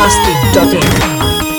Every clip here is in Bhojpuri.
masti.in.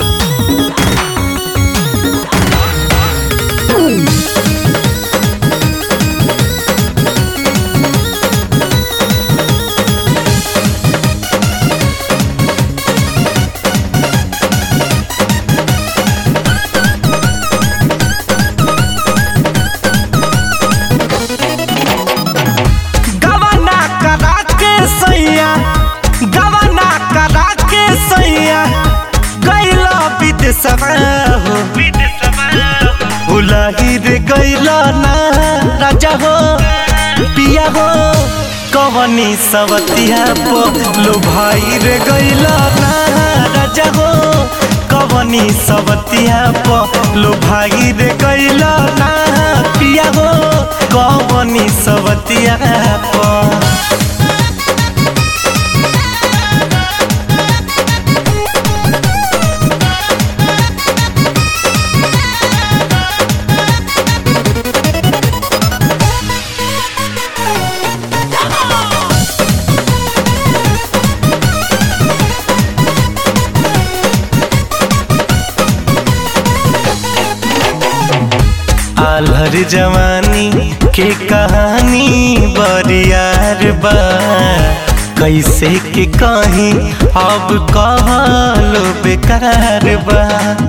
गवना करा के सैया गवना करा के सैया गैला विदेशवा हो उलाही रे गैला ना राजा हो पिया हो कवनी सवतिया पो लो भाई रे गैला ना राजा हो कवनी सवतिया पो लो भाई रे गैला ना पिया हो कवनी सवतिया पो आलहर जवानी के कहानी बरियार बा कैसे के कहीं अब कहलो बेकार बा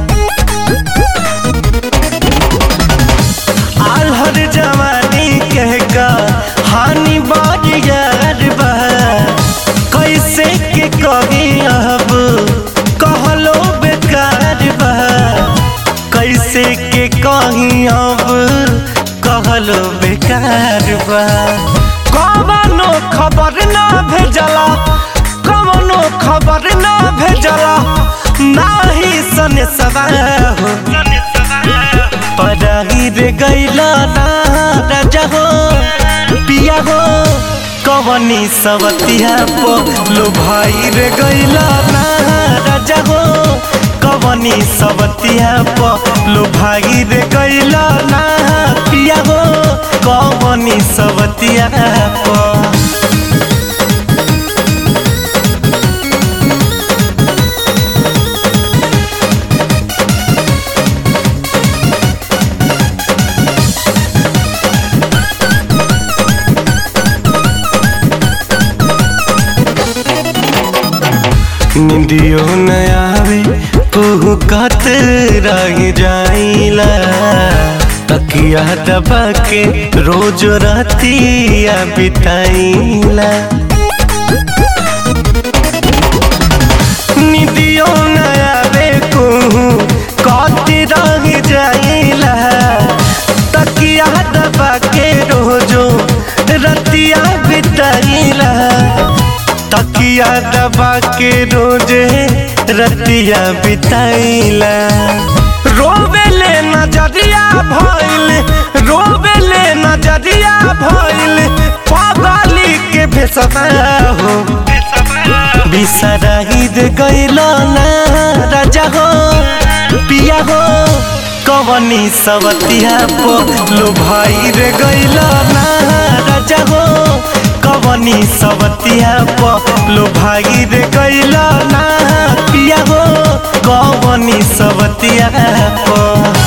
आलहर जवानी के कहानी बरियार बा कैसे के कहीं अब कहलो बेकार बा कैसे के कहीं अब कहलो बेकार बा कवनो खबर ना भेजला कवनो खबर ना भेजला नाही सने सवा हो पराही रे गैला ना राजा हो पिया हो कवनी सवतिया पो लो भाई रे गैला ना राजा हो कवनी सवतिया पो लो भाई रे गैला ना पिया हो कवनी सवतिया पो निंदियो न आवे कुहू कत रह जाइला तकिया दबा के रोज रातिया बिताइला निंदियो न आवे कुहू कत रह जाइला तकिया दबा के रोजो रतिया बिताइला तकिया दबा के रोजे रतिया बिताइला रोवेले नजरिया भइल रोवेले नजरिया भइल पागली के भेसवा हो बिसराही दे गइलो ना राजा हो पिया हो कवनी सवतिया पो लो भाई रे गइलो ना राजा हो कवनी सवतिया पो लो भाई रे गइलो ना पिया हो कवनी सवतिया पो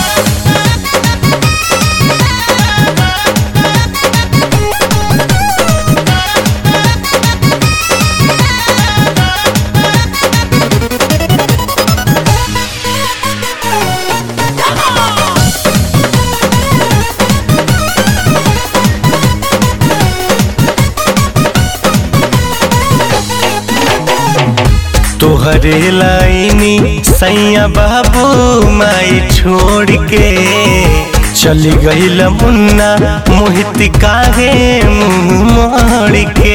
तोहरे लाइनी सैया बाबू माई छोड़ के चली गईल मुन्ना मोहित काहे मुंह मोड़ के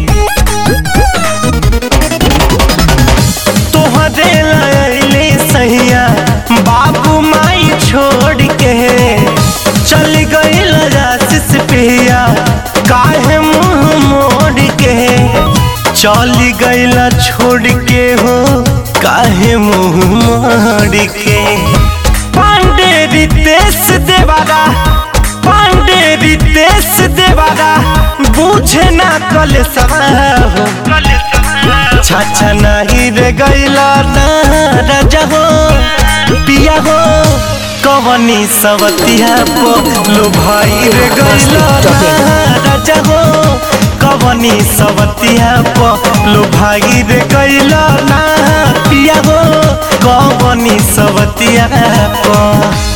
तोहरे लाइनी सैया बाबू माई छोड़ के चली गईल आशीष पिया काहे मुंह मोड़ के चली गईला छोड़ के हो काहे मुंह मोड़ के पांडे रितेश देवारा पांडे रितेश देवारा बुझे ना कल सवा हो छाछा नहीं रे गैला ना राजा हो पिया हो कवनी सवतिया पो लो भाई रे गैला ना राजा हो कवनी सवतिया पो लो भाई रे गैला ना पिया हो कवनी सवतिया पो